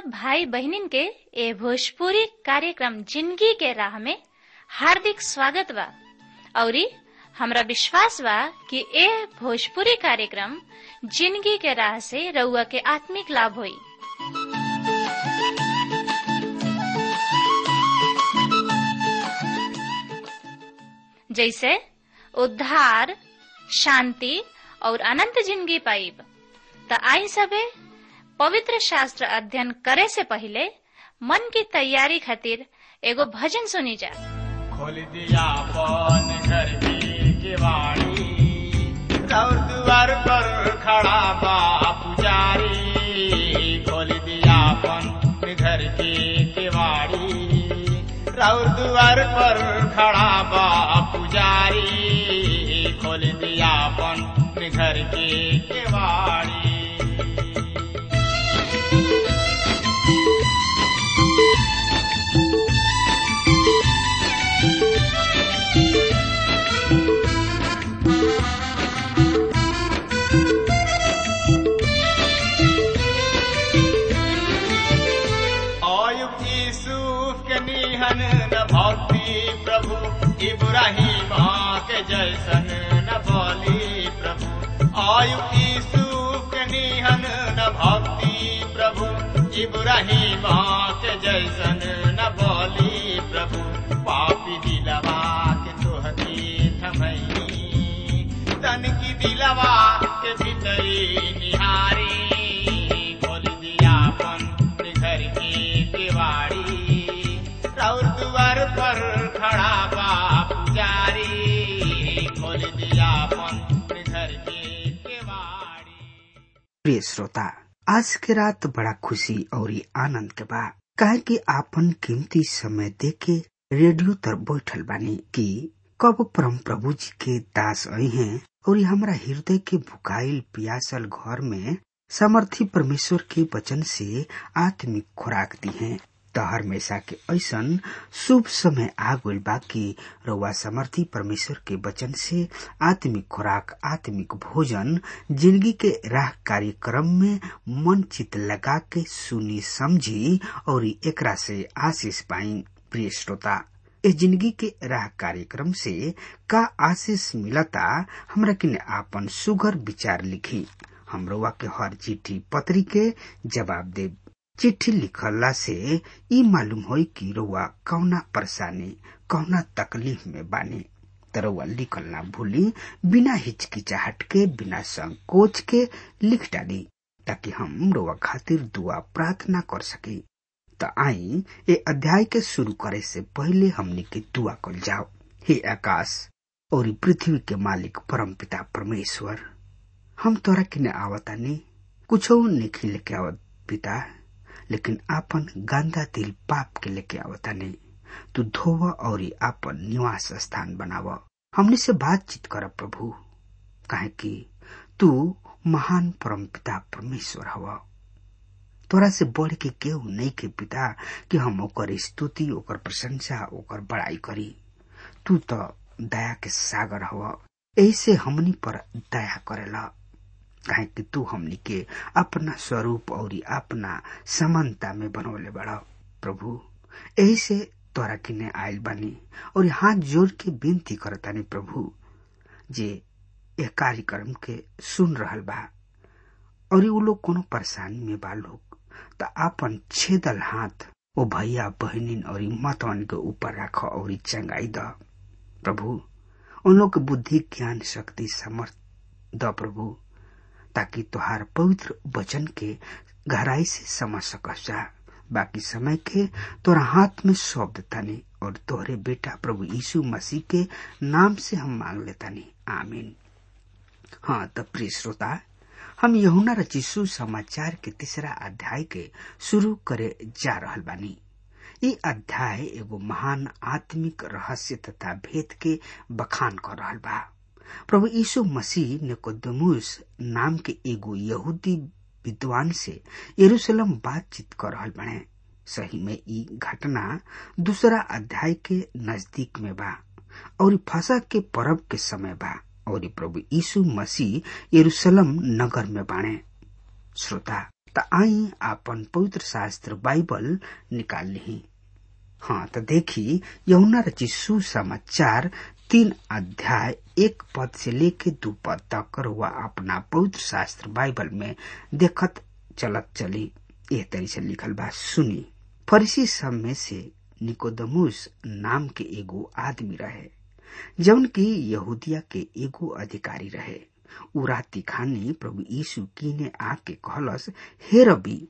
भाई बहनिन के ए भोजपुरी कार्यक्रम जिंदगी के राह में हार्दिक स्वागत बा औरी हमरा विश्वास बा कि ए भोजपुरी कार्यक्रम जिंदगी के राह से रउआ के आत्मिक लाभ होई जैसे उद्धार शांति और अनंत जिंदगी पाइब त आई सबे पवित्र शास्त्र अध्ययन करे से पहले मन की तैयारी खातिर एगो भजन सुनी जा खोल दिया पन घर की केवाड़ी और द्वार पर खड़ा बा पुजारी खोल दिया पन घर की केवाड़ी और द्वार पर खड़ा बा पुजारी खोल दिया पन घर की केवाड़ी आयुब यूसुफ के निहन न भक्ति प्रभु इब्राहिम के जैसन न बोली प्रभु आयुब यूसुफ के निहन न भक्ति प्रभु इब्राहिम के जैसन न बोली प्रभु पापी दिलवा के तोहती थमई तन की दिलवा के भीतरी निहारी खोल दिया अपन घर की केवाड़ी और द्वार पर खड़ा बा पुजारी खोल दिया अपन घर की केवाड़ी प्रिय श्रोता आज के रात बड़ा खुशी और आनंद के बा काहे कि आपन कीमती समय दे के रेडियो तर बैठल बानी कि कब परम प्रभु जी के दास आई हैं और हमरा हृदय के भुकाइल पियासल घर में समर्थी परमेश्वर के वचन से आत्मिक खुराक दी है त हमेशा के ऐसन शुभ समय आ गइल बा कि रउआ समर्थी परमेश्वर के वचन से आत्मिक खुराक आत्मिक भोजन जिंदगी के राह कार्यक्रम में मन चित लगा के सुनी समझी और एकरा से आशीष पाई प्रिय श्रोता इस जिंदगी के राह कार्यक्रम से का आशीष मिलता हमरा किने आपन सुगर विचार लिखी हमरोवा के हर चिट्ठी पत्री के जवाब दे चिट्ठी लिखला से ई मालूम होई कि रउआ कौना परेशानी कौना तकलीफ में बानी तरवा लिखल ना भूली बिना हिचकिचाहट के बिना संकोच के लिख डाली ताकि हम रउआ खातिर दुआ प्रार्थना कर सकी त आई ए अध्याय के शुरू करे से पहले हमनी के दुआ कर जाओ हे आकाश और पृथ्वी के मालिक परम पिता परमेश्वर हम तोरा किने आवतानी कुछ नहीं लेके आवत पिता लेकिन आपन गंदा दिल पाप के लेके आवतानी तू धोव और आपन निवास स्थान बनाव हमने से बातचीत कर प्रभु काहे कि तू महान परम पिता परमेश्वर हवा तोरा से बढ़ के केहू नहीं के पिता कि हम ओकर स्तुति ओकर प्रशंसा ओकर बड़ाई करी तू तो दया के सागर हवा ऐसे हमनी पर दया करेला काहे कि तू हमनी के अपना स्वरूप और अपना समानता में बनवले बड़ा प्रभु यही से तोरा किने आयल बानी और हाथ जोड़ के विनती करतानी प्रभु जे यह कार्यक्रम के सुन रहल बा और उ लोग कोनो परेशानी में बा लोग त आपन छेदल हाथ ओ भैया बहनिन और मतवन के ऊपर राख और चंगाई द प्रभु उन लोग के बुद्धि ज्ञान शक्ति समर्थ द प्रभु ताकि तुहार पवित्र वचन के गहराई से समझ सकस जा बाकी समय के तोरा हाथ में सौंप देतानी और तोहरे बेटा प्रभु यीशु मसीह के नाम से हम मांग लेतानी आमीन हाँ तब प्रिय श्रोता हम यहुना रचिसु समाचार के तीसरा अध्याय के शुरू करे जा रहल बानी ई अध्याय एगो महान आत्मिक रहस्य तथा भेद के बखान कर रहल बा प्रभु यीशु मसीह निकोदमुस नाम के एगो यहूदी विद्वान से यरूशलेम बातचीत कर रहल बने सही में ई घटना दूसरा अध्याय के नजदीक में बा और फसा के पर्व के समय बा और प्रभु यीशु मसीह यरूशलेम नगर में बाणे श्रोता त आई आपन पवित्र शास्त्र बाइबल निकाल ली हाँ तो देखी यमुना रचिसु समाचार तीन अध्याय एक पद से लेके दू पद तक हुआ अपना पवित्र शास्त्र बाइबल में देखत चलत चली एह तरी से लिखल बा सुनी फरीसी सब में से निकोदमुस नाम के एगो आदमी रहे जौन की यहूदिया के एगो अधिकारी रहे उ राती खानी प्रभु यीशु कीने आके कहलस हे रबी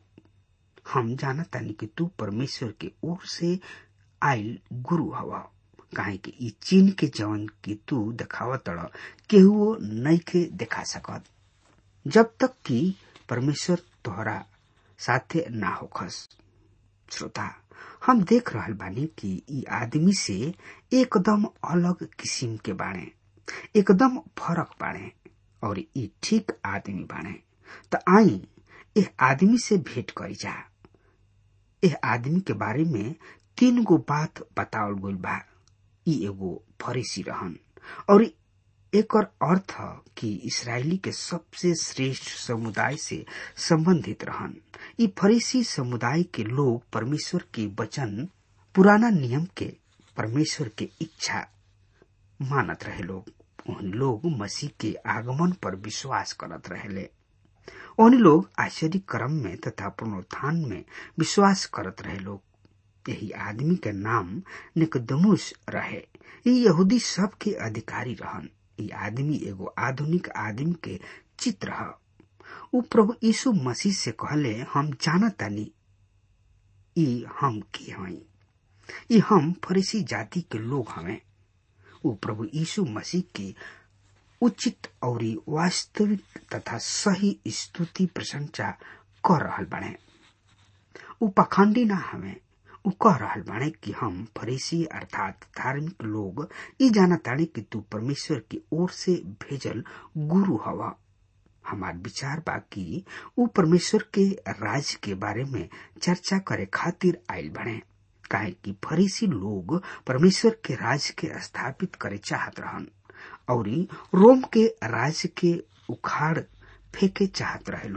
हम जानतानी कि तू परमेश्वर के ओर से आयल गुरु हवा काहे कि ई चीन के जवन की तू देखाव तड़ केहू नइखे देखा सकत जब तक कि परमेश्वर तोहरा साथे ना होखस श्रोता हम देख रहल बानी कि ई आदमी से एकदम अलग किसिम के बाणे एकदम फरक बाणे और ई ठीक आदमी बाणे त आई एह आदमी से भेंट करी जा एह आदमी के बारे में तीन गो बात बतावल गइल बा ई एगो फरीसी रहन और एकर अर्थ कि इसराइली के सबसे श्रेष्ठ समुदाय से संबंधित रहन ई फरीसी समुदाय के लोग परमेश्वर के वचन पुराना नियम के परमेश्वर के इच्छा मानत रहे लोग उन लोग मसीह के आगमन पर विश्वास करत रहेले उन लोग आश्चर्य क्रम में तथा पुनरुत्थान में विश्वास करत रहे लोग यही आदमी के नाम निकदमुस रहे ये यहूदी सब के अधिकारी रहन ये आदमी एगो आधुनिक आदमी के चित्र है उ प्रभु यीशु मसीह से कहले हम जानतानी ई हम के हई ई हम फरीसी जाति के लोग हमें उ प्रभु यीशु मसीह के उचित और वास्तविक तथा सही स्तुति प्रशंसा कर रहल बने उ पखंडी ना हमें उ कह रहल बाणे कि हम फरीसी अर्थात धार्मिक लोग ई जानतानी कि तू परमेश्वर की ओर से भेजल गुरु हवा हमार विचार बा कि उ परमेश्वर के राज के बारे में चर्चा करे खातिर आयल बने काहे कि फरीसी लोग परमेश्वर के राज के स्थापित करे चाहत रहन और रोम के राज के उखाड़ फेंके चाहत रहे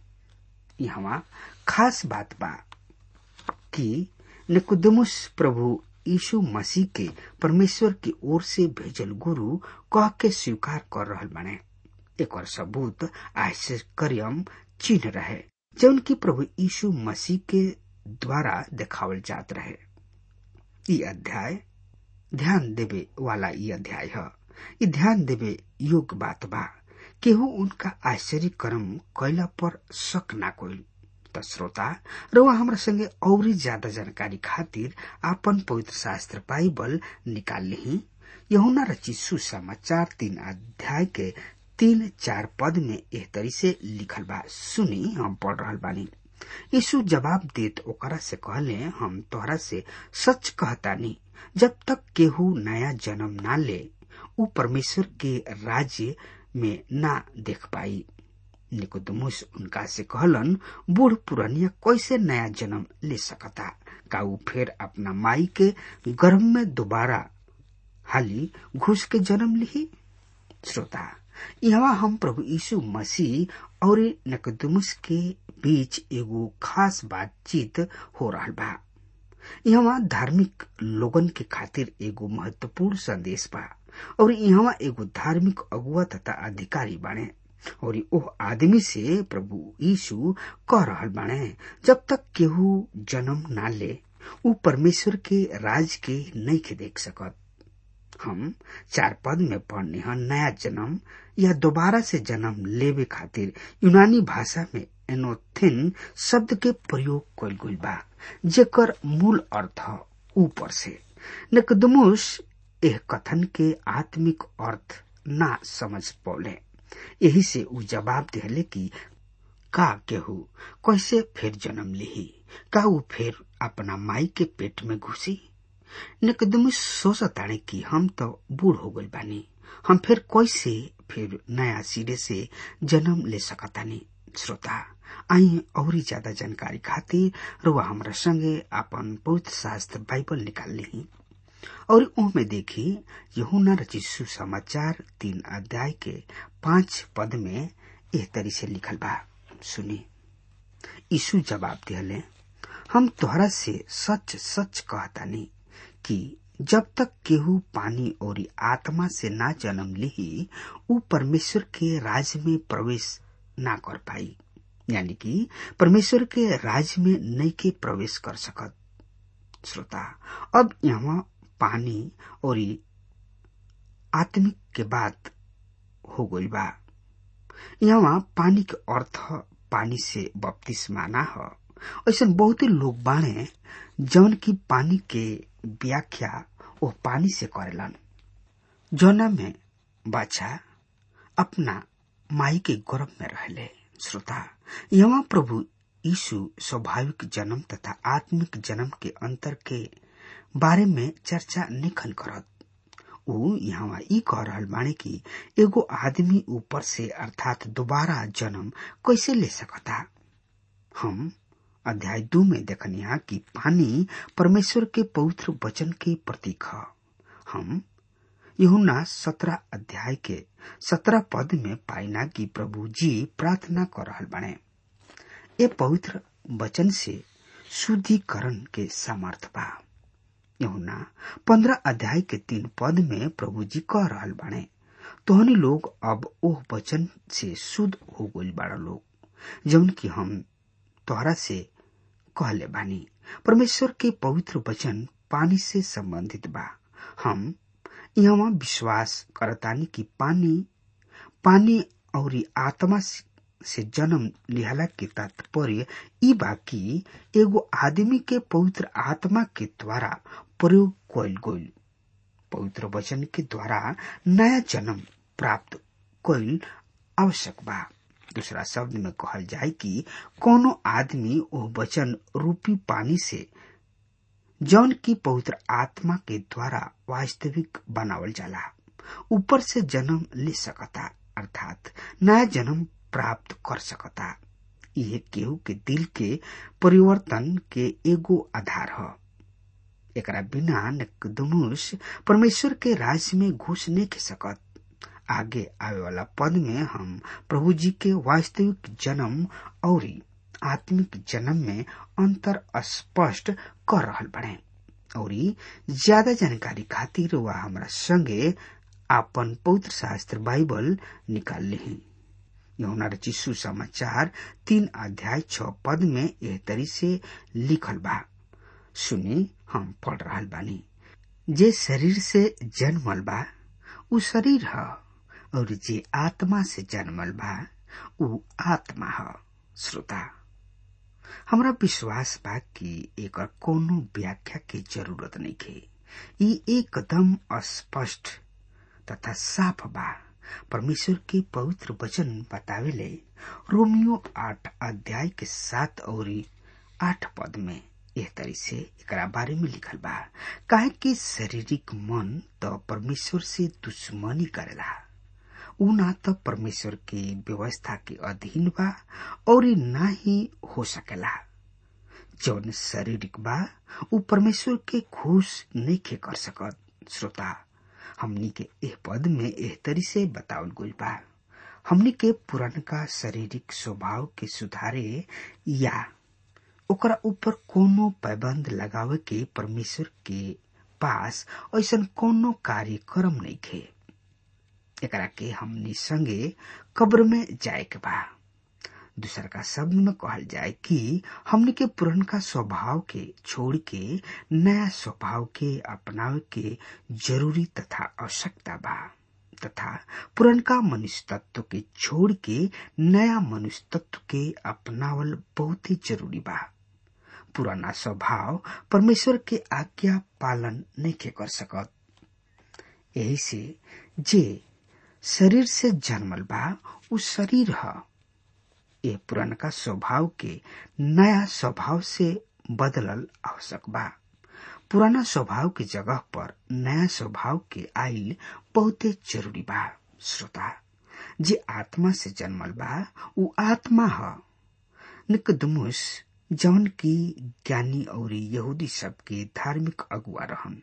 लोग यहाँ खास बात बा कि निकुदमुस प्रभु यीशु मसीह के परमेश्वर की ओर से भेजल गुरु कह के स्वीकार कर रहल बने एक और सबूत आश्चर्यम चिन्ह रहे जौन की प्रभु यीशु मसीह के द्वारा देखावल जात रहे ये अध्याय ध्यान देवे वाला ये अध्याय है ये ध्यान देवे योग्य बात बा केहू उनका आश्चर्य कर्म कैला पर शक ना कोई त श्रोता रउआ हमरा संगे औरी ज्यादा जानकारी खातिर आपन पवित्र शास्त्र बाइबल निकाल ली यहुना रची सुसमाचार तीन अध्याय के तीन चार पद में एह तरी से लिखल बा सुनी हम पढ़ रहल बानी यीशु जवाब देत ओकरा से कहले हम तोहरा से सच कहतानी जब तक केहू नया जन्म ना ले उ परमेश्वर के राज्य में ना देख पाई निकोदमुस उनका से कहलन बूढ़ पुरनिया कैसे नया जन्म ले सकता का उ फिर अपना माई के गर्भ में दोबारा हाली घुस के जन्म ली श्रोता यहाँ हम प्रभु यीशु मसीह और निकोदमुस के बीच एगो खास बातचीत हो रहा बा यहाँ धार्मिक लोगन के खातिर एगो महत्वपूर्ण संदेश बा और यहाँ एगो धार्मिक अगुआ तथा अधिकारी बाणे और ओह आदमी से प्रभु यीशु कह रहल बाणे जब तक केहू जन्म ना ले उ परमेश्वर के राज के नहीं के देख सकत हम चार पद में पढ़ने हैं नया जन्म या दोबारा से जन्म लेवे खातिर यूनानी भाषा में एनोथिन शब्द के प्रयोग कल गई बा जेकर मूल अर्थ ऊपर से निकदमुस एह कथन के आत्मिक अर्थ ना समझ पौले यही से उ जवाब दिले कि का केहू कैसे फिर जन्म लिही का उ फिर अपना माई के पेट में घुसी निकदमुस सोचताणे कि हम तो बूढ़ हो गई बानी हम फिर कैसे फिर नया सिरे से जन्म ले सकतानी श्रोता आई और ज्यादा जानकारी खातिर रुआ हमरा संगे अपन पवित्र शास्त्र बाइबल निकाल ली और उनमें देखी यहुना रचित सुसमाचार तीन अध्याय के पांच पद में एह तरी से लिखल बा सुनी यीशु जवाब दिहले हम तोहरा से सच सच कहतानी कि जब तक केहू पानी और आत्मा से ना जन्म लिही ऊ परमेश्वर के राज में प्रवेश ना कर पाई यानी कि परमेश्वर के राज में नहीं के प्रवेश कर सकत श्रोता अब यहाँ पानी और आत्मिक के बात हो गई बा यहाँ पानी के अर्थ पानी से बपतिस्मा ना ह ऐसा बहुते लोग बाणे जौन की पानी के व्याख्या वो पानी से करेलन जौना में बच्चा अपना माई के गर्भ में रहले श्रोता यहाँ प्रभु यीशु स्वाभाविक जन्म तथा आत्मिक जन्म के अंतर के बारे में चर्चा निखन करत ऊ यहाँ ई कह रहल बाणे कि एगो आदमी ऊपर से अर्थात दोबारा जन्म कैसे ले सकता हम अध्याय दो में देखनिया कि पानी परमेश्वर के पवित्र वचन के प्रतीक ह हम यहुना सत्रह अध्याय के सत्रह पद में पाइना कि प्रभु जी प्रार्थना कर रहल बने ये पवित्र वचन से शुद्धिकरण के सामर्थ बा यहुना पंद्रह अध्याय के तीन पद में प्रभु जी कह रहल बने तोहनी लोग अब ओह वचन से शुद्ध हो गई बड़ा लोग जौन की हम तोहरा से कहले बानी परमेश्वर के पवित्र वचन पानी से संबंधित बा हम यहाँ विश्वास करतानी कि पानी पानी और आत्मा से जन्म लिहला के तात्पर्य ई बा कि एगो आदमी के पवित्र आत्मा के द्वारा प्रयोग कयल गईल पवित्र वचन के द्वारा नया जन्म प्राप्त कईल आवश्यक बा दूसरा शब्द में कहल जाए कि कोनो आदमी ओ वचन रूपी पानी से जौन की पवित्र आत्मा के द्वारा वास्तविक बनावल जाला ऊपर से जन्म ले सकता अर्थात नया जन्म प्राप्त कर सकता यह केहू के दिल के परिवर्तन के एगो आधार ह एकरा बिना निकदमुस परमेश्वर के राज्य में घुस नहीं के सकत आगे आवे वाला पद में हम प्रभु जी के वास्तविक जन्म और आत्मिक जन्म में अंतर स्पष्ट कर रहल बने और ज्यादा जानकारी खातिर वह हमारा संगे आपन पवित्र शास्त्र बाइबल निकाल ली यमुना रची सुसमाचार तीन अध्याय छ पद में यह तरी से लिखल बा सुनी हम पढ़ रहा बानी जे शरीर से जन्मल बा उ शरीर ह और जे आत्मा से जन्मल बा उ आत्मा ह श्रोता हमरा विश्वास बा कि एकर कोनो व्याख्या के जरूरत नहीं खे ई एकदम स्पष्ट तथा साफ बा परमेश्वर के पवित्र वचन बतावेले रोमियो आठ अध्याय के सात और आठ पद में एह तरी से एकरा बारे में लिखल बा काहे कि शारीरिक मन तो परमेश्वर से दुश्मनी करेला उ ना तो परमेश्वर के व्यवस्था के अधीन बा और ना ही हो सकेला जौन शारीरिक बा उ परमेश्वर के खुश नहीं के कर सकत श्रोता हमनी के एह पद में एह तरी से बतावल गई बा हमनी के पुरनका शारीरिक स्वभाव के सुधारे या ओकरा ऊपर कोनो पाबंद लगावे के परमेश्वर के पास ऐसा कोनो कार्यक्रम नहीं खे एकरा के हमनी संगे कब्र में जाए के बा दूसर का शब्द में कहल जाए कि हमनी के पुरनका स्वभाव के छोड़ के नया स्वभाव के अपनावे के जरूरी तथा आवश्यकता बा तथा पुरनका मनुष्य तत्व के छोड़ के नया मनुष्य तत्व के अपनावल बहुत ही जरूरी बा पुराना स्वभाव परमेश्वर के आज्ञा पालन नहीं के कर सकत यही से जे शरीर से जन्मल बा उ शरीर ह ये पुरनका स्वभाव के नया स्वभाव से बदलल आवश्यक बा पुराना स्वभाव के जगह पर नया स्वभाव के आइल बहुते जरूरी बा श्रोता जे आत्मा से जन्मल बा उ आत्मा ह निकदमुस जौन की ज्ञानी और यहूदी सब के धार्मिक अगुआ रहन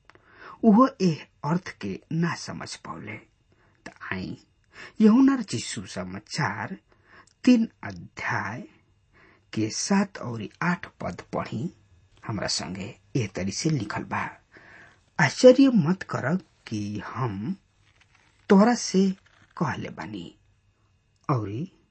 उहो एह अर्थ के ना समझ पौले त आई यहुना चिस्सु समाचार तीन अध्याय के सात और आठ पद पढ़ी हमरा संगे एह तरी से लिखल बा आश्चर्य मत कर कि हम तोरा से कहले बानी और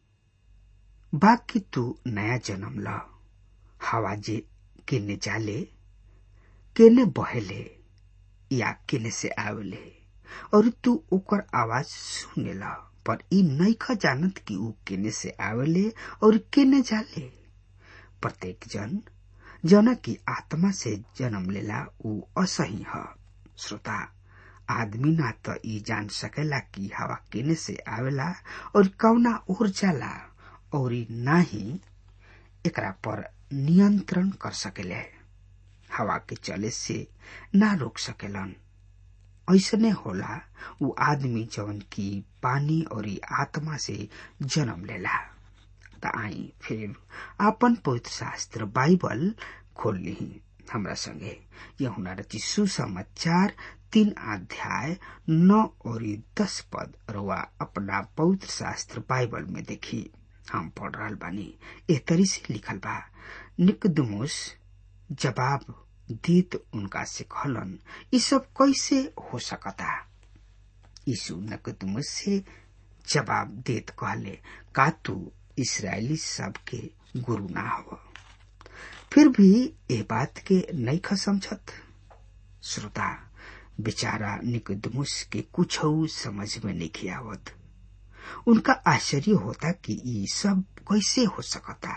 बाकी तू नया जन्म ल हवा जे केने जाले केने बहेले या केने से आवेले और तू ओकर आवाज सुने ला पर ई नैख जानत कि ऊ केने से आवेले और केने जाले प्रत्येक जन जना की आत्मा से जन्म लेला ऊ असही ह श्रोता आदमी ना त ई जान सकेला कि हवा केने से आवेला और कौना ओर जाला और ना ही एकरा पर नियंत्रण कर सकेले हवा के चले से ना रोक सकेलन ऐसने होला उ आदमी जवन की पानी और आत्मा से जन्म लेला त आई फिर आपन पवित्र शास्त्र बाइबल खोल ली हमरा संगे यहुना रची सुसमाचार तीन अध्याय नौ और दस पद रुआ अपना पवित्र शास्त्र बाइबल में देखी हम पढ़ रहा बानी ए तरी से लिखल बा निकदमुस जवाब दीत उनका से कहलन ये सब कैसे हो सकता यीशु नकदमुस से जवाब देत कहले का तू इसराइली सब के गुरु ना हो फिर भी ए बात के नहीं ख समझत श्रोता बेचारा निकदमुस के कुछ समझ में नहीं आवत उनका आश्चर्य होता कि ये सब कैसे हो सकता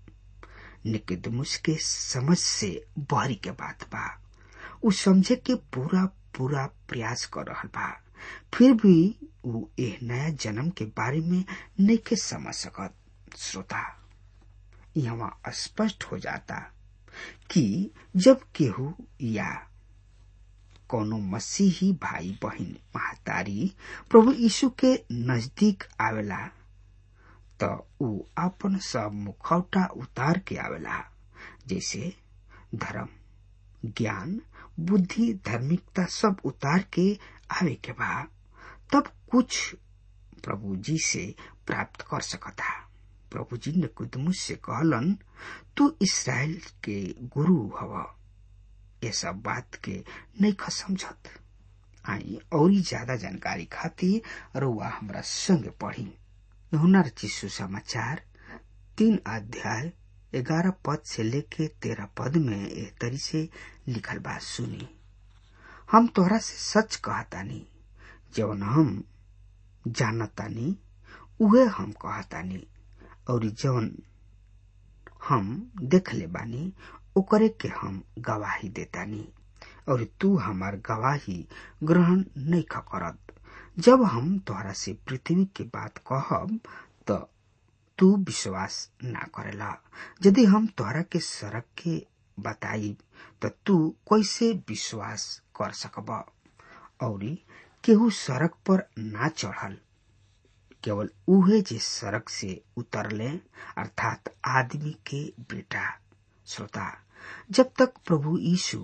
निकदमुस के समझ से बहरी के बात बा उ समझे के पूरा पूरा प्रयास कर रहा बा फिर भी उ एह नया जन्म के बारे में नहीं के समझ सकत श्रोता यहाँ स्पष्ट हो जाता कि जब केहू या कोनो मसीही भाई बहन महतारी प्रभु यीशु के नजदीक आवेला त ऊ अपन सब मुखौटा उतार के आवेला जैसे धर्म ज्ञान बुद्धि धार्मिकता सब उतार के आवे के बा तब कुछ प्रभु जी से प्राप्त कर सकता प्रभु जी ने कुदमुस से कहलन तू इसराइल के गुरु हव ये सब बात के नहीं ख समझत आई और ज्यादा जानकारी खातिर रुआ हमरा संग पढ़ी हुनर चिशु समाचार तीन अध्याय ग्यारह पद से लेके तेरह पद में एक तरी से लिखल बात सुनी हम तोहरा से सच कहतानी जवन हम जानतानी उहे हम कहतानी और जवन हम देखले बानी ओकरे के हम गवाही देतानी और तू हमार गवाही ग्रहण नहीं करत जब हम तोहरा से पृथ्वी के बात कहब तो तू विश्वास ना करेला यदि हम तोहरा के सड़क के बताई तो तू कैसे विश्वास कर सकब और केहू सड़क पर ना चढ़ल केवल उहे जे सड़क से उतरले अर्थात आदमी के बेटा श्रोता जब तक प्रभु यीशु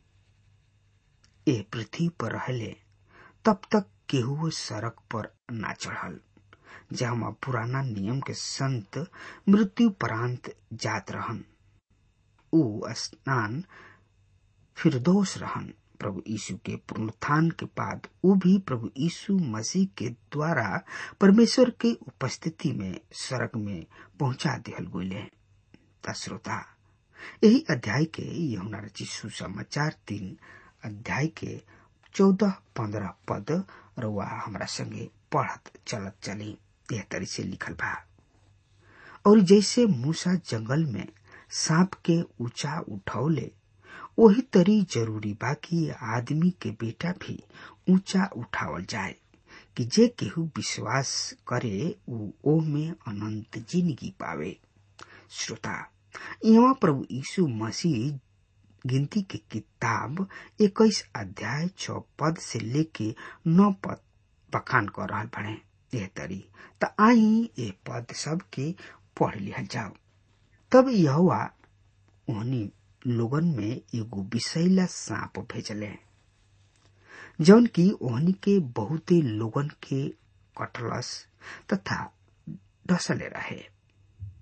ए पृथ्वी पर रहले तब तक केहू सड़क पर ना चढ़ल जहाँ पुराना नियम के संत मृत्यु परांत जात रहन ऊ स्नान फिरदोष रहन प्रभु यीशु के पुनरुत्थान के बाद वो भी प्रभु यीशु मसीह के द्वारा परमेश्वर के उपस्थिति में सड़क में पहुंचा दिहल गये श्रोता यही अध्याय के यमुना रचिसु समाचार तीन अध्याय के चौदह पंद्रह पद रुआ हमारा संगे पढ़त चलत चली यह तरी से लिखल बा और जैसे मूसा जंगल में सांप के ऊंचा उठौले वही तरी जरूरी बा कि आदमी के बेटा भी ऊंचा उठावल जाए कि जे केहू विश्वास करे ऊ ओ में अनंत जिंदगी पावे श्रोता यहाँ प्रभु यीशु मसीह गिनती के किताब इक्कीस अध्याय छ पद से लेके नौ पद बखान कर रहा बने यह तरी त आई ये पद सब के पढ़ लिया जाओ तब यह उन्हीं लोगन में एगो विषैला सांप भेजले जौन की ओहनी के बहुते लोगन के कटलस तथा डसले रहे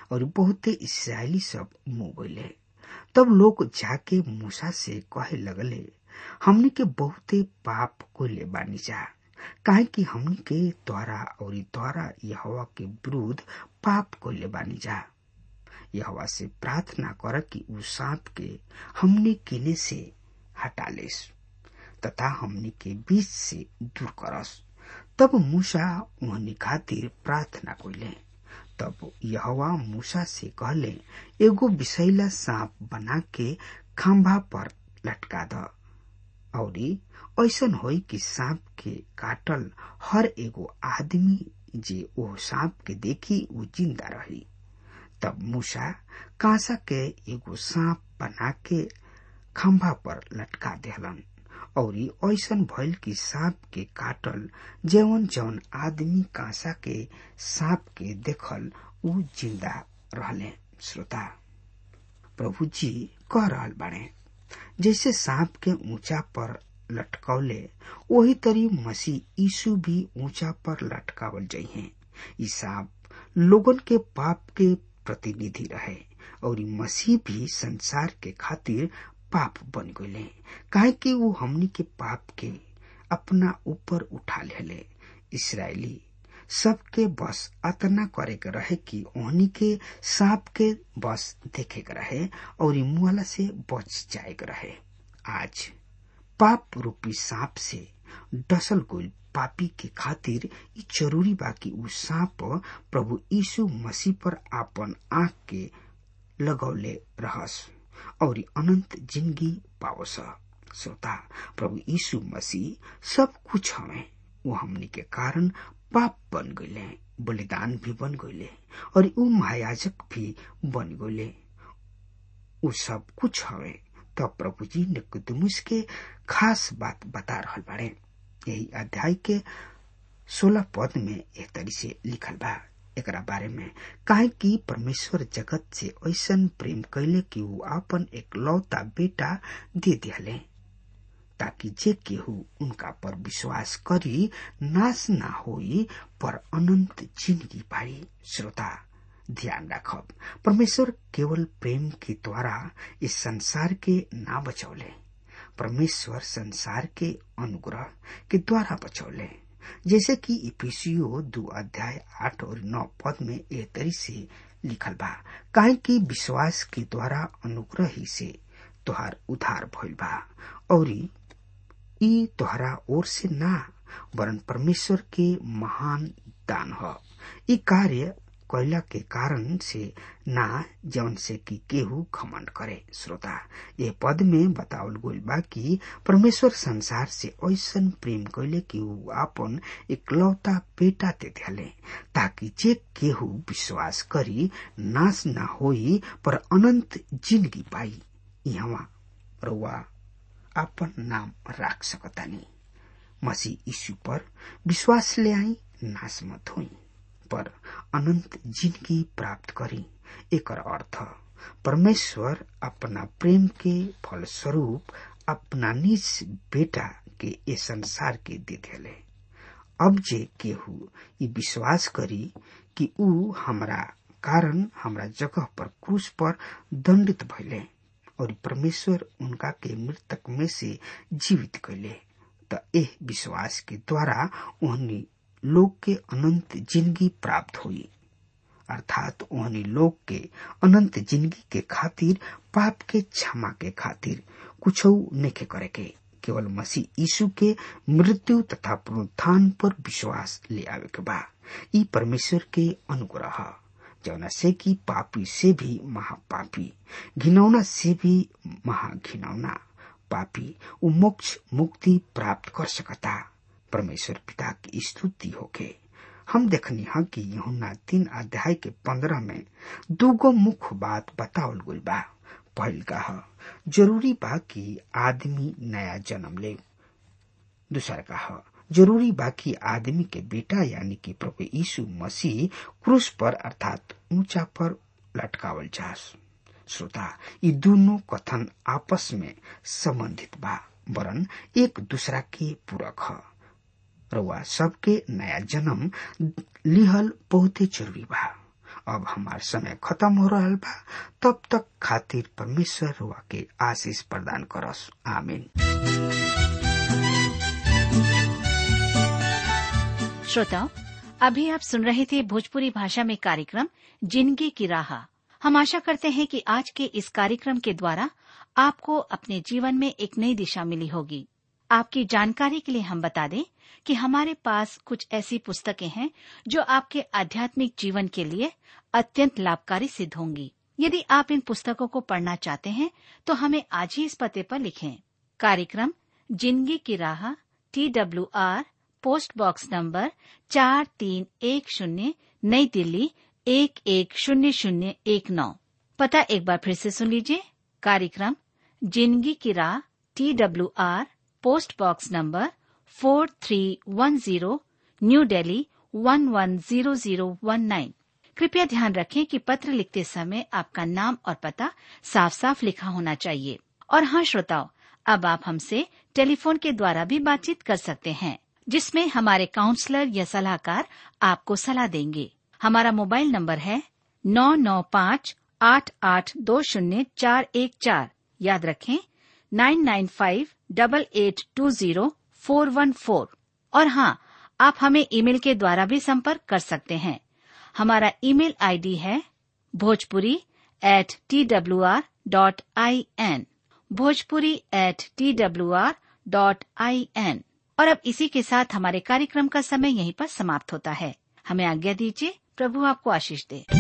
और बहुते इसराइली सब मुंह गईले तब लोग जाके मूसा से कहे लगले हमनी के बहुते पाप कोले बानी जा काहे कि हमनी के द्वारा और द्वारा यहोवा के विरुद्ध पाप कोले बानी जा यहोवा से प्रार्थना कर कि उ सांप के हमने किने से हटा लेस तथा हमनी के बीच से दूर करस तब मूसा उहनी खातिर प्रार्थना कइले तब यहोवा मूसा से कहले एगो विषैला सांप बना के खंभा पर लटका द औरी ऐसन होई कि सांप के काटल हर एगो आदमी जे ओ सांप के देखी उ जिंदा रही तब मूसा कांसा के एगो सांप बना के खंभा पर लटका देहलन औरी ऐसन भइल कि सांप के काटल जवन जवन आदमी कांसा के सांप के देखल उ जिंदा रहले श्रोता प्रभु जी कह रहल बाड़े जैसे सांप के ऊंचा पर लटकौले वही तरी मसीह यीशु भी ऊंचा पर लटकावल जइहे ई सांप लोगन के पाप के प्रतिनिधि रहे और मसीह भी संसार के खातिर पाप बन गए काहे कि वो हमनी के पाप के अपना ऊपर उठा ले इसराइली सबके बस अतना करे के रहे कि ओहनी के सांप के बस देखे के रहे और मुआला से बच जाए के रहे आज पाप रूपी सांप से डसल गोल पापी के खातिर ई जरूरी बा कि उ सांप प्रभु यीशु मसीह पर आपन आंख के लगौले रहस और अनंत जिंदगी पावस श्रोता प्रभु यीशु मसीह सब कुछ हमें वो हमनी के कारण पाप बन गईले बलिदान भी बन गईले और उ महायाजक भी बन गईले उ सब कुछ हवे तब प्रभु जी निकुदमुस के खास बात बता रहल बाड़े यही अध्याय के सोलह पद में एक तरी से लिखल बा एकरा बारे में काहे कि परमेश्वर जगत से ऐसन प्रेम कैले कि वो अपन एक लौता बेटा दे दिले ताकि जे केहू उनका पर विश्वास करी नाश ना होई पर अनंत जिंदगी पाई श्रोता ध्यान रखब परमेश्वर केवल प्रेम के द्वारा इस संसार के ना बचौले परमेश्वर संसार के अनुग्रह के द्वारा बचौले जैसे कि इफिसियो दो अध्याय आठ और नौ पद में ए तरी से लिखल बा काहे कि विश्वास के द्वारा अनुग्रह ही से तोहार उधार भइल बा और ई तोहरा ओर से ना वरन परमेश्वर के महान दान ह ई कार्य कैला के कारण से ना जौन से कि केहू घमंड करे श्रोता ये पद में बतावल गइल बा कि परमेश्वर संसार से ऐसन प्रेम कैले कि ऊ आपन इकलौता बेटा दे दिले ताकि जे केहू विश्वास करी नाश ना होई पर अनंत जिंदगी पाई यहाँ रउआ आपन नाम राख सकतानी मसीह यीशु पर विश्वास ले आई नाश मत होई पर अनंत जिंदगी प्राप्त करी एक अर्थ परमेश्वर अपना प्रेम के फलस्वरूप अपना निज बेटा के ये संसार के दे दिले अब जे केहू ये विश्वास करी कि ऊ हमरा कारण हमरा जगह पर क्रूस पर दंडित भइले और परमेश्वर उनका के मृतक में से जीवित कैले त एह विश्वास के द्वारा उन्हें लोग के अनंत जिंदगी प्राप्त हुई अर्थात उन्हें लोग के अनंत जिंदगी के खातिर पाप के क्षमा के खातिर कुछ नहीं करे के केवल मसीह यीशु के मृत्यु तथा पुनरुत्थान पर विश्वास ले आवे के बा ई परमेश्वर के अनुग्रह जौना से कि पापी से भी महापापी घिनौना से भी महाघिनौना पापी उ मोक्ष मुक्ति प्राप्त कर सकता परमेश्वर पिता की स्तुति होके हम देखनी है कि यहुना तीन अध्याय के पंद्रह में दूगो मुख्य बात बतावल गई बा पहल का है जरूरी बा कि आदमी नया जन्म ले दूसरा का है जरूरी बा कि आदमी के बेटा यानी कि प्रभु यीशु मसीह क्रूस पर अर्थात ऊंचा पर लटकावल जास श्रोता ये दोनों कथन आपस में संबंधित बा वरन एक दूसरा के पूरक है रउआ सबके नया जन्म लिहल बहुते जरूरी बा अब हमार समय खत्म हो रहा बा तब तक खातिर परमेश्वर हुआ के आशीष प्रदान करस आमीन श्रोताओं अभी आप सुन रहे थे भोजपुरी भाषा में कार्यक्रम जिंदगी की राह हम आशा करते हैं कि आज के इस कार्यक्रम के द्वारा आपको अपने जीवन में एक नई दिशा मिली होगी आपकी जानकारी के लिए हम बता दें कि हमारे पास कुछ ऐसी पुस्तकें हैं जो आपके आध्यात्मिक जीवन के लिए अत्यंत लाभकारी सिद्ध होंगी यदि आप इन पुस्तकों को पढ़ना चाहते हैं तो हमें आज ही इस पते पर लिखें कार्यक्रम जिंदगी की राह T W R post box number चार तीन एक शून्य नई दिल्ली एक एक शून्य शून्य एक नौ पता एक बार फिर से सुन लीजिए कार्यक्रम जिंदगी की राह T W R post box number four three one zero New Delhi one one zero zero one nine कृपया ध्यान रखें कि पत्र लिखते समय आपका नाम और पता साफ साफ लिखा होना चाहिए और हाँ श्रोताओं अब आप हमसे टेलीफोन के द्वारा भी बातचीत कर सकते हैं जिसमें हमारे काउंसलर या सलाहकार आपको सलाह देंगे हमारा मोबाइल नंबर है नौ नौ पाँच आठ आठ दो शून्य चार एक चार याद रखें nine nine five double eight two zero four one four और हाँ आप हमें ईमेल के द्वारा भी संपर्क कर सकते हैं हमारा ईमेल आईडी है Bhojpuri at T W R dot I N Bhojpuri at T W R dot I N और अब इसी के साथ हमारे कार्यक्रम का समय यहीं पर समाप्त होता है हमें आज्ञा दीजिए प्रभु आपको आशीष दे